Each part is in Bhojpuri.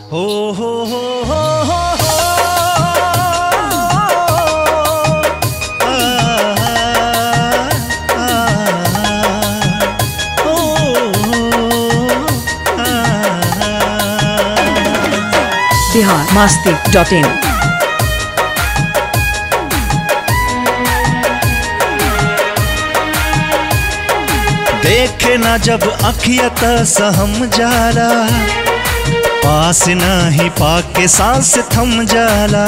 हो हो हो हो हो हो आ, आ, ओ, आ, बिहार मास्ती डॉट इन देखे ना जब अखियत सहम जाला पास नाही पाके सांस थम जाला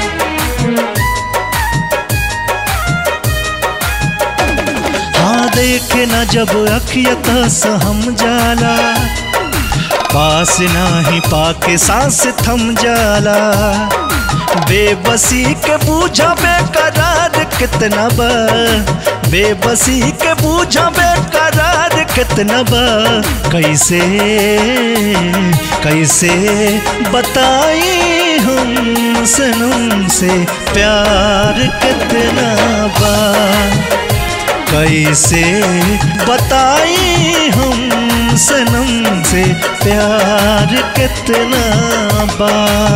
हाँ देखे ना जब अखियत सहम जाला पास नाही पाके सांस थम जाला बेबसी के बूझा बेकरार कितना बा बेबसी के बूझा बेकरार कितना बा कैसे कैसे बताई हम सनम से प्यार कितना बा कैसे बताई हम सनम से प्यार कितना बा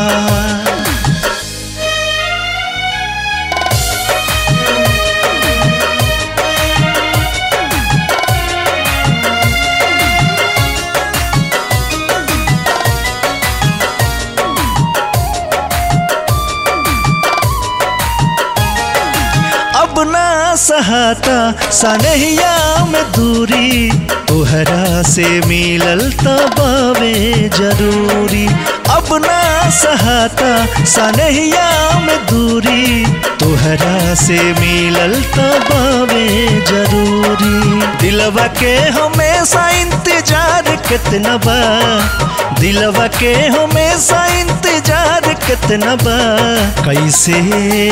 अब ना सहाता सनहिया में दूरी तोहरा से मिलल तबावे जरूरी अब ना सहाता सनहिया में दूरी तोहरा से मिलल तबावे जरूरी दिलवा के हमेशा इंतजार कितना बा दिलवा के हमेशा इंतजार कितना बा कैसे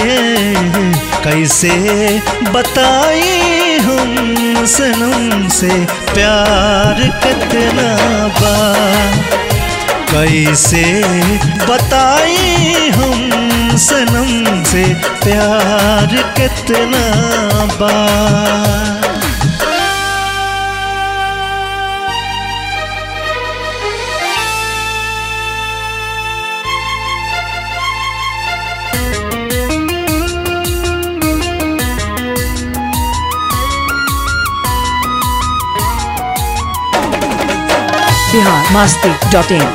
कैसे बताई हम सनम से प्यार कितना बा कैसे बताई हम सनम से प्यार कितना बा बिहार मास्ती डॉट इन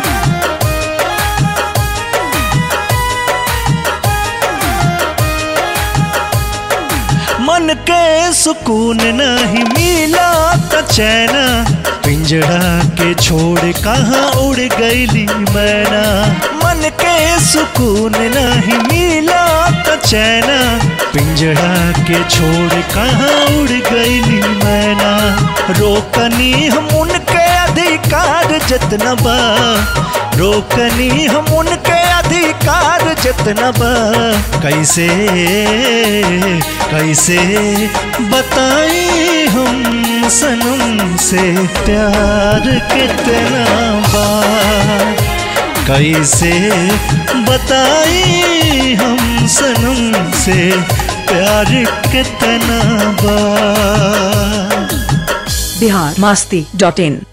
मन के सुकून नहीं मिला त चैना पिंजड़ा के छोड़ कहाँ उड़ गईली मैना मन के सुकून नहीं मिला त चैना पिंजड़ा के छोड़ कहाँ उड़ गईली मैना रोकनी हम उनके अधिकार जतना बा रोकनी हम उनके अधिकार जितना बा कैसे कैसे बताई हम सनम से प्यार कितना बा कैसे बताई हम सनम से प्यार कितना बा बिहार मास्ती डॉट इन